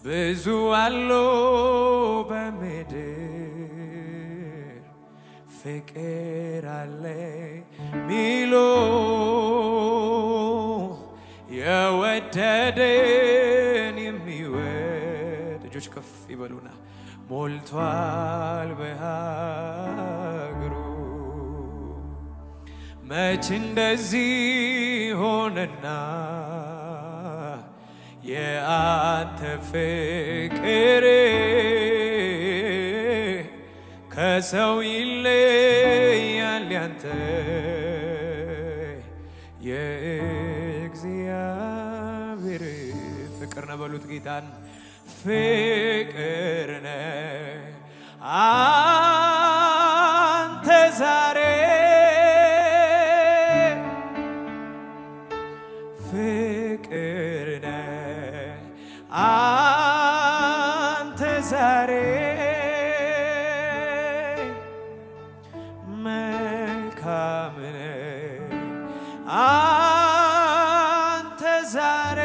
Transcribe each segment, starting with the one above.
ብዙ አሉ በምድር ፍቅር አለ ሚሉ የወደደን የሚወድ እጆች ከፍ ይበሉና ሞልቷል በሀገሩ መች እንደዚህ ሆነና የአንተ ፍቅር ከሰው ይለያል ያንተ የእግዚአብሔር ፍቅር ነው በሉት ጌታን ፍቅር ነህ አንተ ዛሬ ፍቅር ነህ አንተ ዛሬ መልካም ነህ አንተ ዛሬ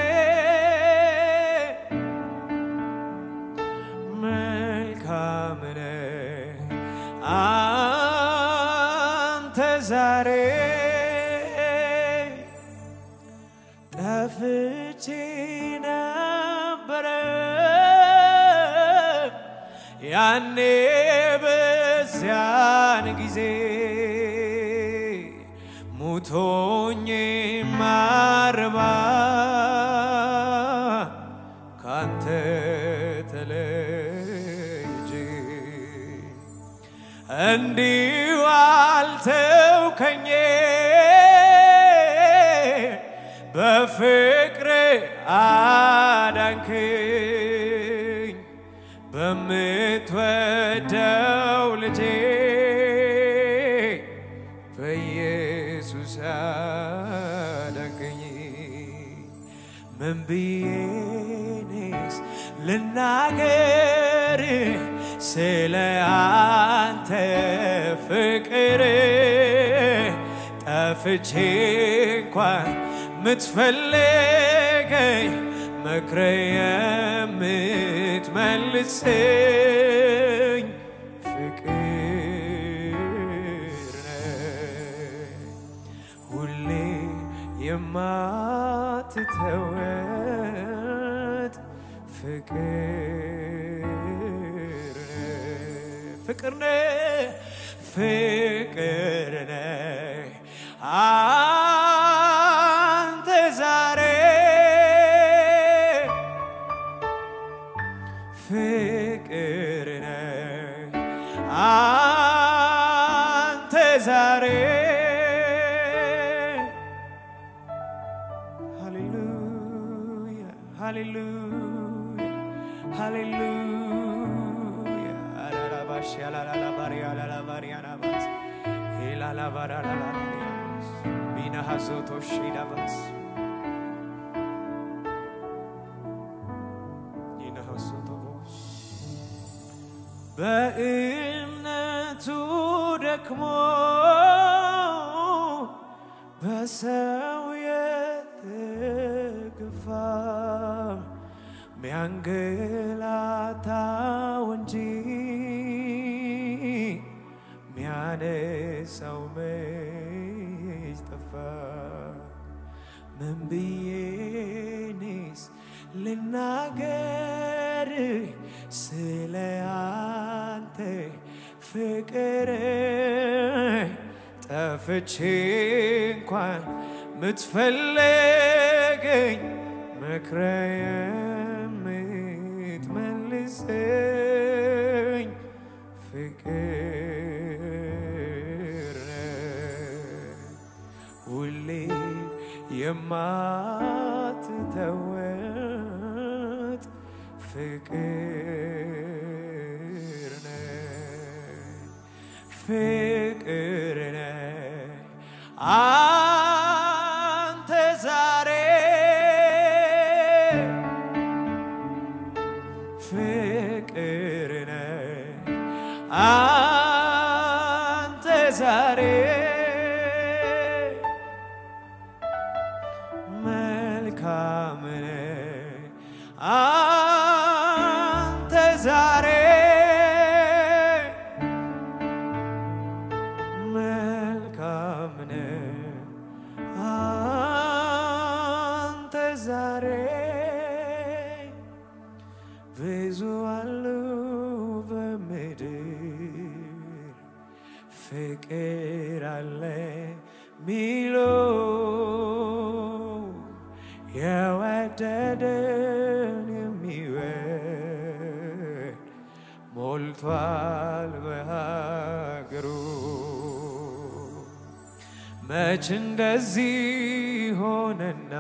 መልካም ነህ አንተ ዛሬ ጠፍቼ ነበረ ያኔ በዚያን ጊዜ ሙቶኝ ማርባ ካንተ ተለይጄ እንዲሁ አልተውከኝ በፍቅር አዳንክኝ በምትወደው ልጄ በኢየሱስ አዳንክኝ ምን ብዬኔስ ልናገር ስለ አንተ ፍቅር ጠፍቼ እንኳን ምትፈልገኝ መክረ የምትመልሰኝ ፍቅር ነህ ሁሌ የማትተወት ፍቅር ነህ ፍቅር ነህ ፍቅር ነህ አንተ ዛሬ ፍቅር ነህ አንተ ዛሬ ሃሌሉያ ሃሌሉያ ሃሌሉያ አላላባሽ ያላላባሪ ያላላባሪ ያላባስ ሄላላባራላላባስ ቢናሃዞቶሽ ዳባስ ይናሃዞቶቦስ በእምነቱ ደክሞ በሰው የተገፋ ሚያንገላታው እንጂ ሚያነሳው መች ጠፋ? ምን ብዬኔስ ልናገር ስለ አንተ ፍቅር ጠፍቼ እንኳን ምትፈለገኝ መክረ የምትመልሰኝ ፍቅር ነህ ሁሌ የማትተወት ፍቅር ነህ ፍቅር ነህ አንተ ዛሬ ፍቅር ነህ አንተ ዛሬ መልካም ነህ ዛሬ ብዙ አሉ በምድር ፍቅር አለ ሚሉ የወደደን የሚወድ ሞልቷል በሀገሩ መች እንደዚህ ሆነና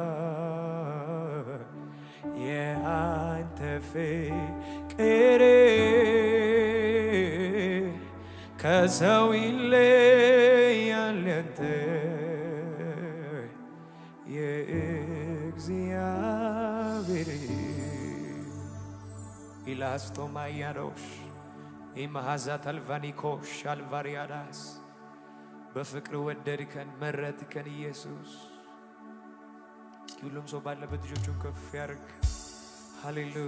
የአንተ ፍቅር ከሰው ይለያል ያንተ የእግዚአብሔር ኢላስቶማያዶሽ ኢማሃዛት አልቫኒኮሽ አልቫሪያዳስ በፍቅር ወደድከን መረጥከን ኢየሱስ። እስኪ ሁሉም ሰው ባለበት ልጆቹን ከፍ ያርግ። ሃሌሉያ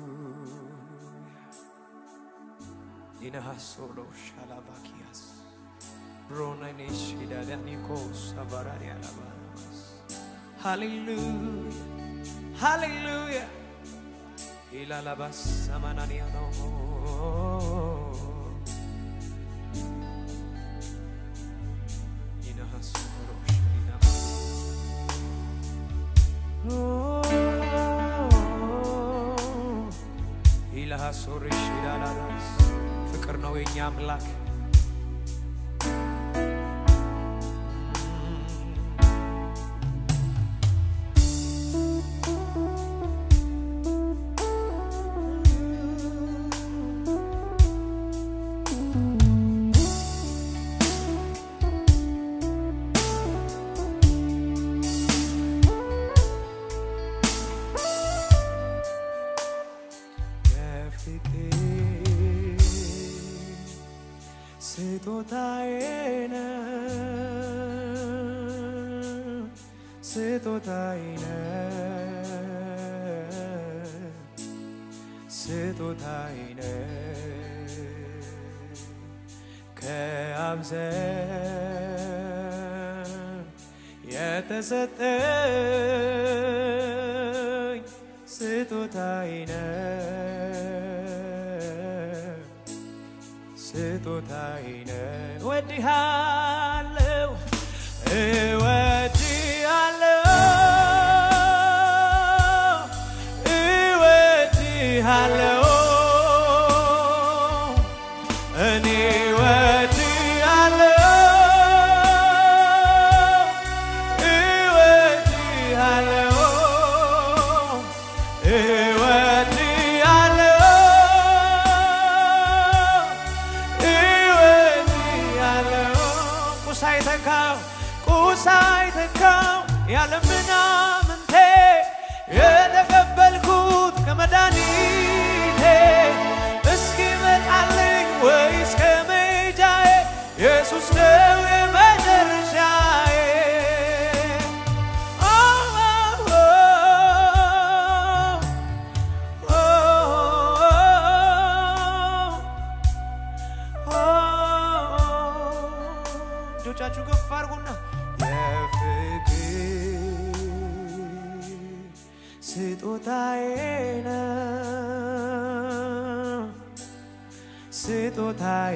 ኢነሃሶሎሽ አላቫኪያስ ብሮናኔሽ ዳዳኒኮስ አቫራኒ አላባራማስ ሃሌሉያ ሃሌሉያ ኢላላባስ ሰማናንያ ነው ኢላሃሶርሽ ኢላላላስ ፍቅር ነው የኛ አምላክ። የፍቅር ስጦታዬ ነው ስጦታዬ ነው ስጦታዬ ነው ከአብ ዘንድ የተሰጠኝ ስጦታዬ ነው ስጦታዬ ነው። እወድሃለሁ እወድሃለሁ እወድሃለሁ እኔ እወድሃለሁ እወድሃለሁ እወድሃለሁ ቁስ አይተካው ቁስ አይተካው ያለ ምናምንቴ የተቀበልኩት ከመድኃኒቴ እስኪመጣልኝ ወይ እስከ መሄጃዬ ኢየሱስ ነው የመጨረሻዬ። ኦ ኦ ኦ እጆቻችሁ ከፍ አድርጉና የፍቅር ስጦታዬ ነው ስጦታዬ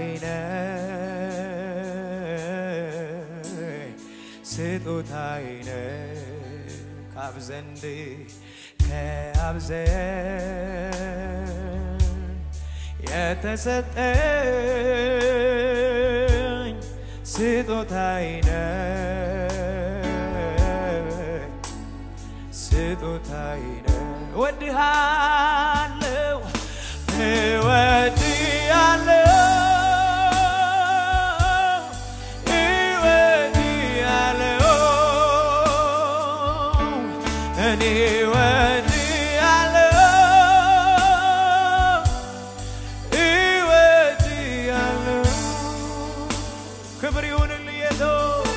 ነው ስጦታዬ ነው ከአብ ዘንድ ከአብ ዘንድ የተሰጠኝ ስጦታዬ ነው ስጦታዬ ነው። እወድሃለሁ እወድሃለሁ እወድሃለሁ እኔ እወድሃለሁ እወድሃለሁ ክብር ይሁንልህ ኢየሱስ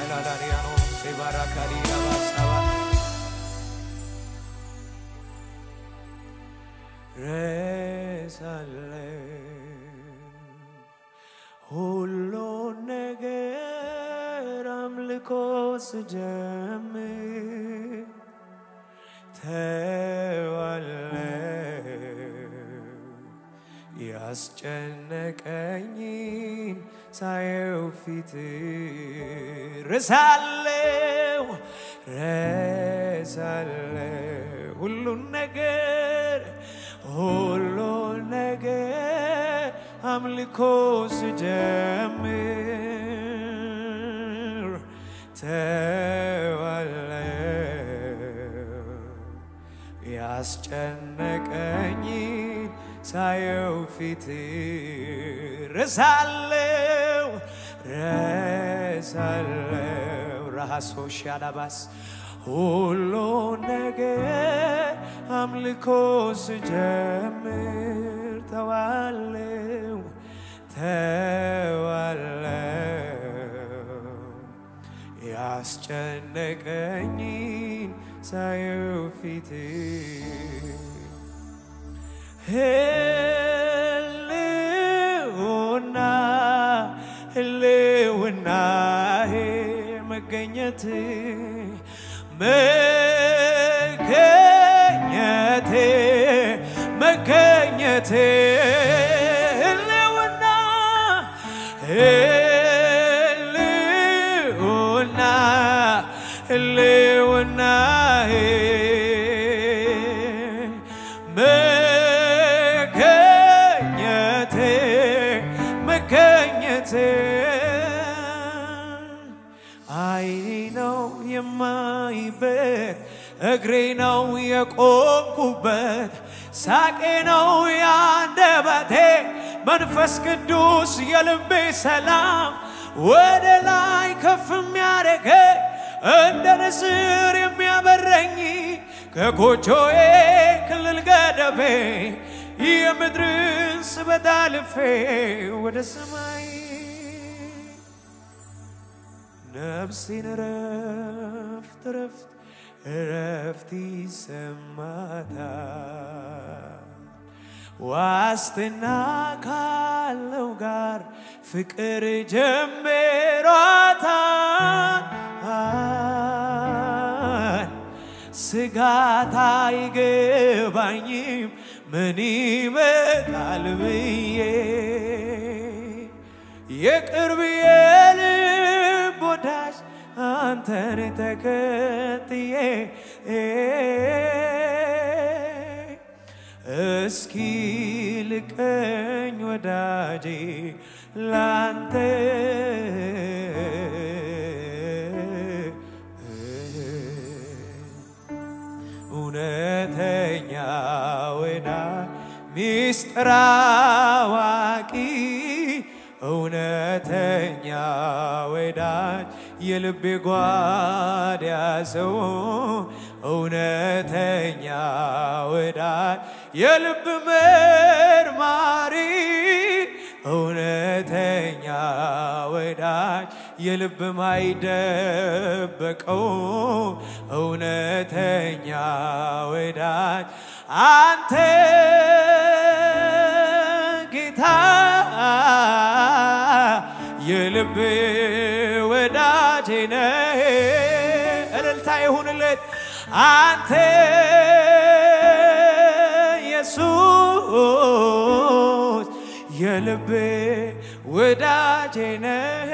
ሻላላሪያኖ ሴባራካዲያባሳባ ረሳለሁ ሁሉ ነገር አምልኮ ስጀምር ተዋለሁ ያስጨነቀኝን ሳየው ፊት ረሳለሁ ረሳለሁ ሁሉን ነገር ሁሉን ነገር አምልኮ ስጀምር ተዋለሁ ያስጨነቀኝን ሳየው ፊት ረሳለው ረሳለው ራሶሽ ያላባስ ሁሉ ነገር አምልኮ ስጀምር ተዋለው ተዋለው ያስጨነቀኝን ሳየው ፊት ህልውና ህልውና መገኘት መገኘት መገኘት ህልውና ህልውና ህልውና መገኘት መገኘት አይኔ ነው የማይበት እግሬ ነው የቆምኩበት ሳቄ ነው ያንደበቴ መንፈስ ቅዱስ የልቤ ሰላም ወደ ላይ ከፍ የሚያደርገኝ እንደ ንስር የሚያበረኝ ከጎጆዬ ክልል ገደቤ የምድርን ስበት አልፌ ወደ ሰማይ ነፍሴን ረፍት ረፍት ረፍት ይሰማታል ዋስትና ካለው ጋር ፍቅር ጀምሯታል ስጋት አይገባኝም ምን ይመጣል ብዬ የቅርብ የልብ ወዳጅ አንተን ተከትዬ እስኪ ልቀኝ ወዳጄ ላንተ እውነተኛ ወዳ ሚስጥር አዋቂ እውነተኛ ወዳጅ የልቤ ጓዳ ሰው እውነተኛ ወዳጅ የልብ መርማሪ እውነተኛ ወዳጅ የልብ ማይደበቀው እውነተኛ ወዳጅ አንተ ጌታ የልብ ወዳጄ ነህ። እልልታ ይሁንለት አንተ ኢየሱስ የልብ ወዳጄ ነህ።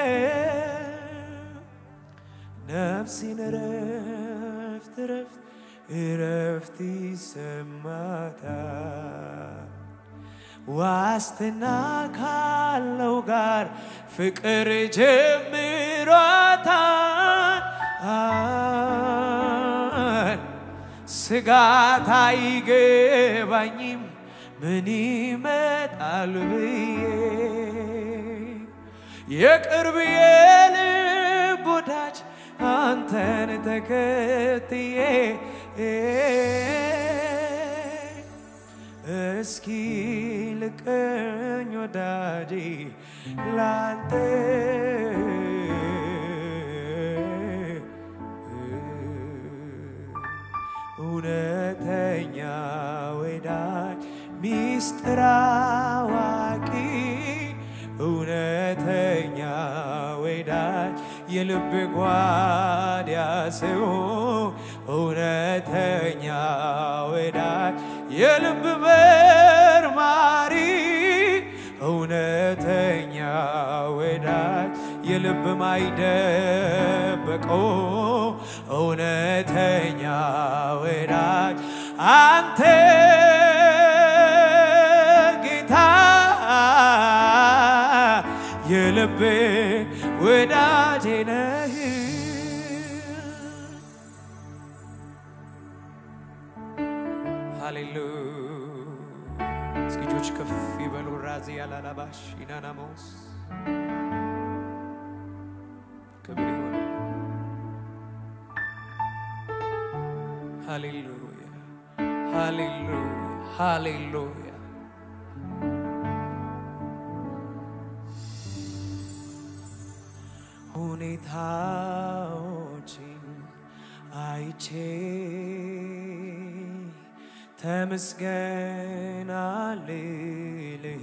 ነፍሴን ረፍት ረፍት ረፍት ይሰማታል ዋስትና ካለው ጋር ፍቅር ጀምሯታል። ስጋት አይገባኝም ምን ይመጣል ብዬ የቅርብ የልብ ወዳጅ አንተን ተከትዬ እስኪ ልቀኝ ወዳጄ ላንተ ሚስጥር አዋቂ እውነተኛ ወዳጅ የልብ ጓዳ ሰው እውነተኛ ወዳጅ የልብ መርማሪ እውነተኛ ወዳጅ የልብ ማይደበቀው እውነተኛ ወዳጅ አንተ ጌታ የልብ ወዳጄ ነህ። ሃሌሉያ እስኪ እጆች ከፍ ይበሉ። ራዚ ያላላባሽ ኢናናሞስ ክብር ይሆን። ሃሌሉያ ሃሌሉያ ሃሌሉያ ሁኔታዎችን አይቼ ተመስገን አልልህ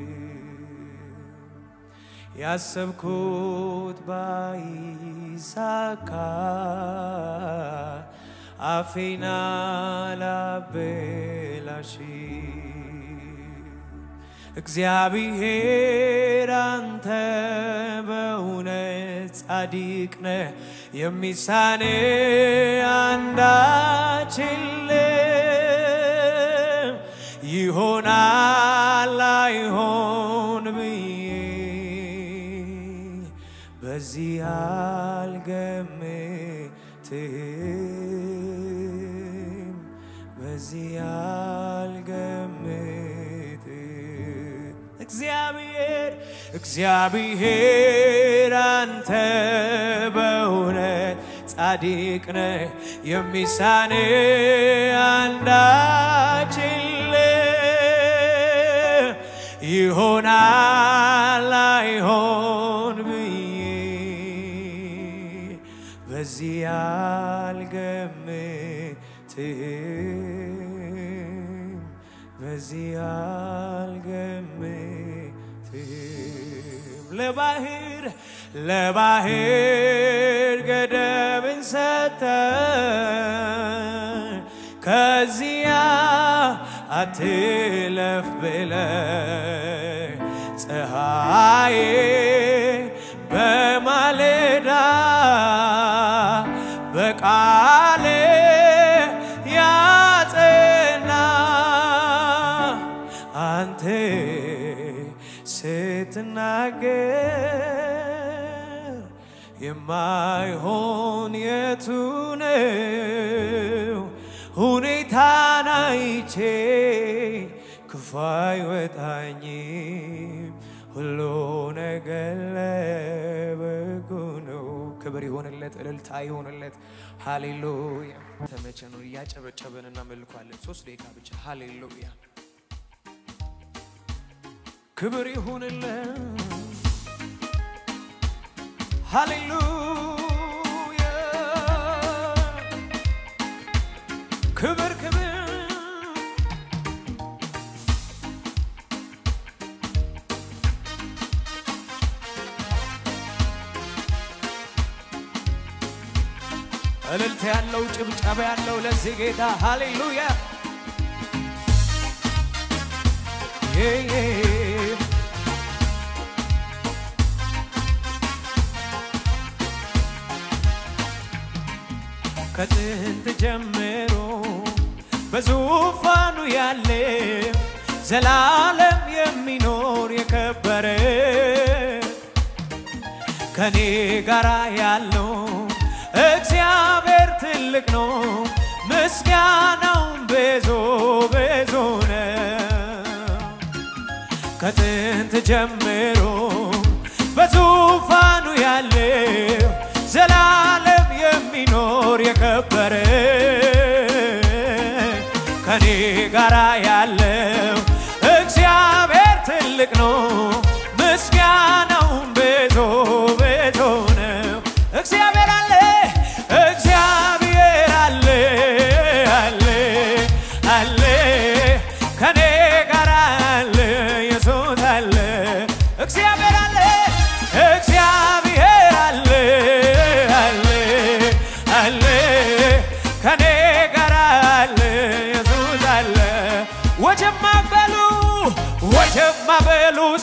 ያሰብኩት ባይሳካ አፌና ላበላሽ እግዚአብሔር አንተ በእውነት ጻድቅ ነህ፣ የሚሳን አንዳች የለም። ይሆናል አይሆን ብዬ በዚህ አልገምትም፣ በዚህ አልገምትም። እግዚአብሔር እግዚአብሔር አንተ በእውነት ጻድቅ ነህ፣ የሚሳን አንዳች የለም። ይሆናል አይሆን ብዬ በዚህ አልገምትም በዚህ አልገምትም። ለባህር ለባህር ገደብን ሰጠ ከዚያ አትለፍ ብለ ፀሐዬ በማለዳ በቃሌ ያጸና አንተ ስትናገር የማይሆን የቱ ነው? ሁኔታን አይቼ ክፉ አይወጣኝም፣ ሁሉ ነገር ለበጎ ነው። ክብር ይሆንለት፣ እልልታ ይሆንለት። ሃሌሉያ። ተመቸኑን እያጨበጨበን እናመልኳለን። ሶስት ደቂቃ ብቻ። ሃሌሉያ። ክብር ይሁንለት። ሃሌሉያ ክብር ክብር እልልታ ያለው ጭብጨባ ያለው ለዚህ ጌታ ሃሌሉያ ዬ ዬ ከጥንት ጀምሮ በዙፋኑ ያለ ዘላለም የሚኖር የከበረ ከኔ ጋራ ያለው እግዚአብሔር ትልቅ ነው፣ ምስጋናውን ብዙ ብዙ ነው። ከጥንት ጀምሮ በዙፋኑ ያለው ዘላለም የሚኖር የከበረ ከኔ ጋራ ያለው እግዚአብሔር ትልቅ ነው፣ ምስጋናውን ብዙ ብዙ ነው። እግዚአብሔር አለ እግዚአብሔር አለ አለ አለ ከኔ ጋራ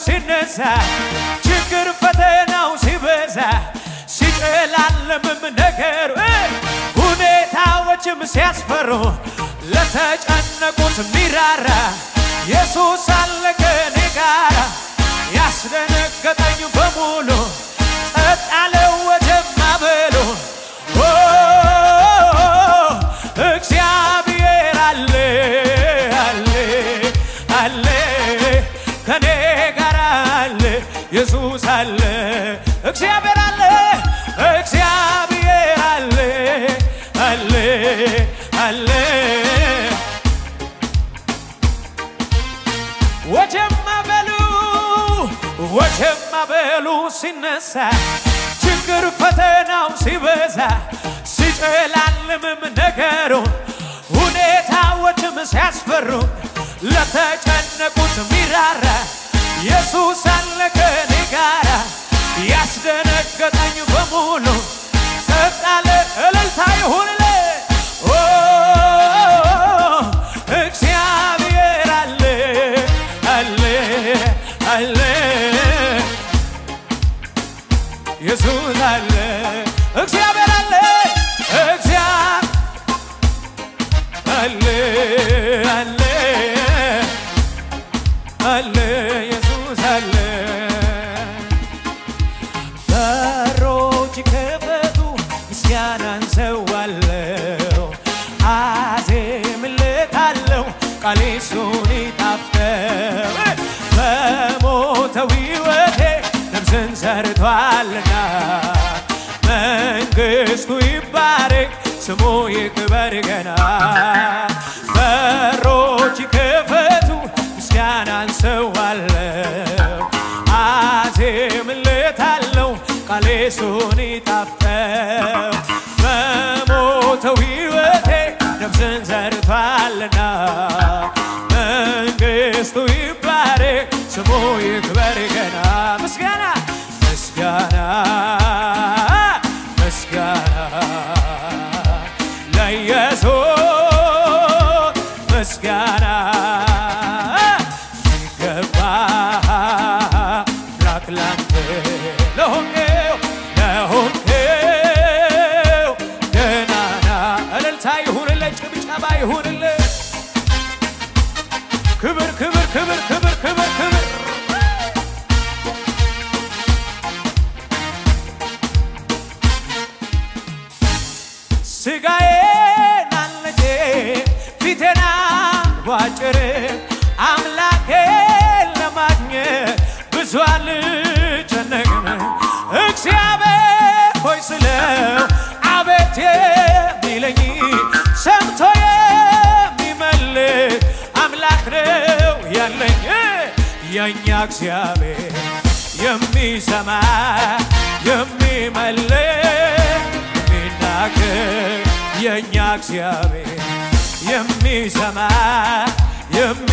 ሲነሳ ችግር ፈተናው ሲበዛ ሲጨላለምም ነገሩ ሁኔታዎችም ሲያስፈሩ ለተጨነቁት ሚራራ ኢየሱስ አለ ከኔ ጋራ ያስደነገጠኝ በሙሉ ጸጥ አለ ወደማ በሉ ኦ እግዚአብሔር አለ አለ አለ ከኔ ጋር አለ ኢየሱስ አለ እግዚአብሔር አለ እግዚአብሔር አለ አለ አለ ወጀማ በሉ ወጀማ በሉ ሲነሳ ችግር ፈተናው ሲበዛ ሲጨላልምም ነገሩ ሁኔታዎችም ሲያስፈሩ ለተጨነቁት ሚራራ ኢየሱስ አለ ከኔ ጋራ ያስደነገጠኝ በሙሉ ጸጥ አለ እልልታ ይሁንለ ኦ እግዚአብሔር አለ አለ አለ ኢየሱስ አለ እግዚአብሔር አለ እግዚአብሔር አለ አለ አለ ኢየሱስ አለ በሮች ከፈቱ ምስጋናን ሰዋለው አዜምለታለው ቃሌ እሱን ይጣፍጠው በሞተው ሕይወቴ ነፍስን ሰርቷልና መንግሥቱ ይባረክ ስሙ ይክበር ገና በሮች ይከፈቱ ምስጋናን ሰዋለው አዜምለታለው ቃሌ እሱን ይጣፍጠው በሞተው ሕይወቴ ነፍስን ዘርቷልና መንግሥቱ ይባረክ ስሙ ይክበር ገና ምስጋና ምስጋና ምስጋና ለኢየሱስ ምስጋና ይገባ ላክ ላንተ ለሆንከው ለሆንከው ገናና እልልታ ይሁንልህ፣ ጭብጨባ ይሁንልህ። ክብር ክብር ክብር ክብር ክብር ክብር ስጋዬን አልንጬ ፊቴና ቧጭር አምላኬን ለማግኘት ብዙ አልጨነቅም። እግዚአብሔር ሆይ ስለው አቤት የሚለኝ ሰምቶ የሚመልስ አምላክ ነው ያለኝ የእኛ እግዚአብሔር የሚሰማ የሚመልስ የሚናገር የእኛ እግዚአብሔር የሚሰማ የሚ